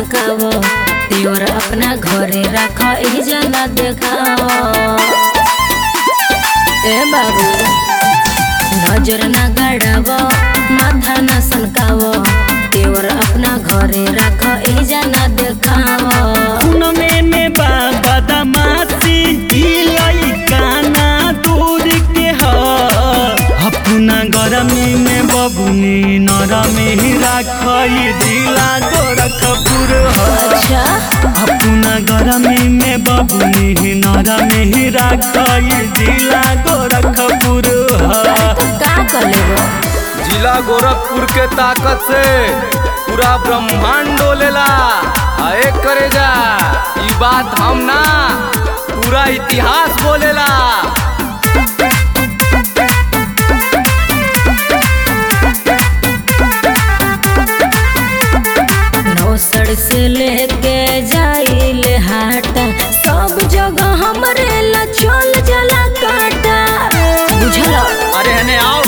सनकाव देवर अपना घरे रख ई जना देखाव ए बाबू नजर ना गड़ाव माथा ना सनकाव देवर अपना घरे रख ई जना देखाव में में बाबा दमासी ई लइका ना दूर के ह अपना गरमी में बबुनी नरमी राखई जिला गोरखपुर ह अच्छा अपना गरमी में बबुनी नरमी राखई जिला गोरखपुर ह तो का कर लेबो जिला गोरखपुर के ताकत से पूरा ब्रह्मांड डोलेला आ एक करे जा ई बात हम ना पूरा इतिहास बोलेला नौसर से लेके जाइल हाटा सब जगह हमरे ला चल जला काटा बुझल अरे हने आओ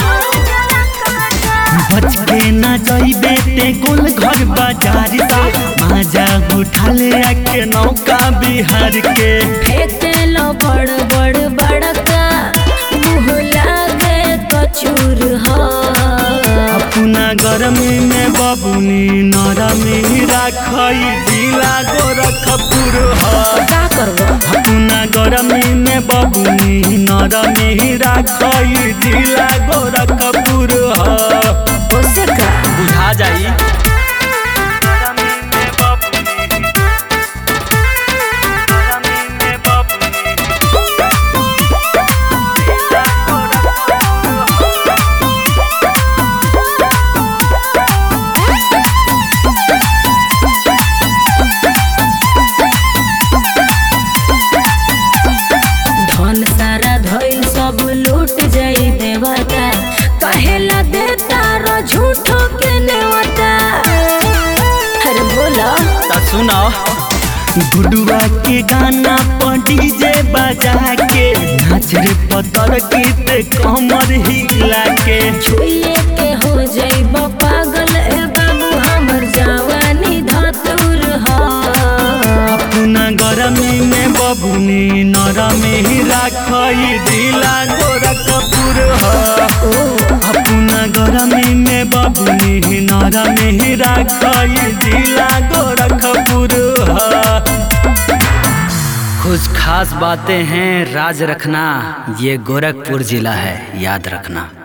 बच के ना जाइबे ते कुल घर बाजार सा माजा उठा ले आके नौका बिहार के फेंके लो बड़ बड़ बड़का मुँह लागे कचूर हो अपना गरमी में बबुनी नरमी राखई जिला गोरखपुर ह का करबो अपना गरमी में बबुनी नरमी राखई जिला गोरखपुर ह ओसे का बुझा जाई धन सारा धइल सब लूट जाई देवता कहेला देता रो झूठो के नेवता अरे बोला ता सुनाओ गुडुआ के गाना पर डीजे बजा के नाच रे पतर गीत कमर हिला के छुइए के हो जाइब पागल ए बाबू हमर जवानी धतुर ह अपना गरमी में बबुनी नरमी राखई जिला गोरखपुर ह अपना गरमी में बबुनी नरमी राखई जिला गोरखपुर ह कुछ खास बातें हैं राज रखना ये गोरखपुर जिला है याद रखना